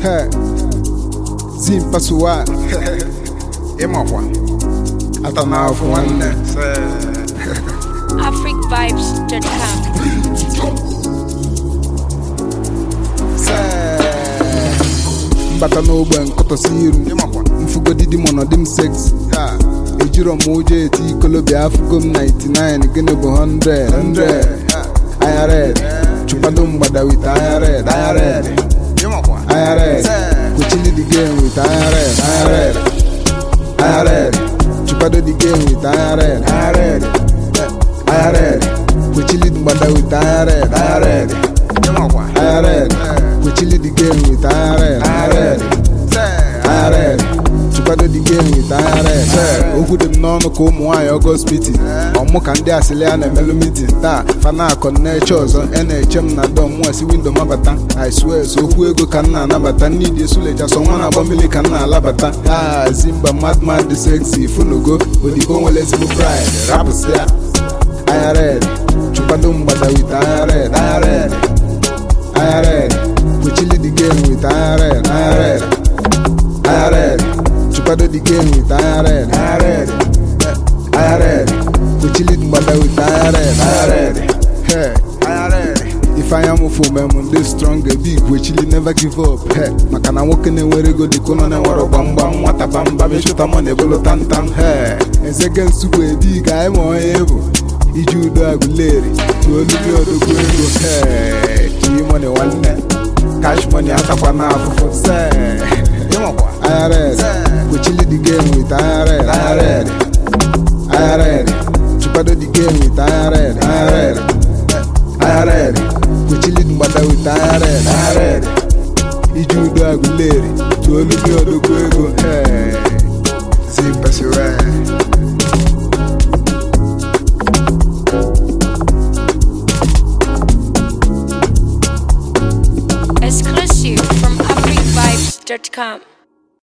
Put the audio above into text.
He. zimpasuwa ịmakwa ata na afọ nwanne africvibes.com. mbata n'ogbe nkụtọsi iru ịmakwa mfugodidi mọnọdị m sex taa ejiro m ụjọ eti ikolobịa afụgo m 99 gịnị bụ 100 100 aya red chụpado mgbada wit aya red aya red ịmakwa aya red kwechili the game with aya red aya red aya red chụpado the game with aya red aya red aya red kwechili mgbada with aya red aya red ịmakwa aya red kwechili the game with aya red aya red aya red chụkwado the game with aya red okwu dị m n'ọnụ ka ụmụ nwaanyị ọgọst mitin ọmụ ka ndị asịlị a na-emelụ mitin taa fana akọ na-eche ọzọ e na-eche m na dọm mụa si windo mabata i swear so okwu ego ka m na-anabata n'idi esuleja sọ nwa na-agba mmiri ka m na-alabata ha zimba madman dị sexy funugo odibo nwere ezigbo pride rapụsịa aya red chụkwado mgbada with aya red aya red aya red kwechili the game with aya red aya red aya red chụkwado the game with aya red aya red aya red kwechili mgbada with aya red aya red hey aya red ifeanya mụfụ memụ ndị strong big kwechili never give up he maka na nwoke na-enwere ego dịka ụnọ na-enwere gbamgbam nwata bamba mechụta mọ na-ebolo tantam he ezege nsukwu ebi ka anyị ma onye bụ iji udo agụleri tuoluli odogwu ego he chimoni nwanne cash money atakwa na afụfụ se ịmakwa IRS kwechili the game with IRS IRS IRS chụkwado the game with IRS IRS IRS kwechili mgbada with IRS IRS iji udo agụleri tuoluli odogwu ego he zimpasiwe Exclusive from africvibes.com.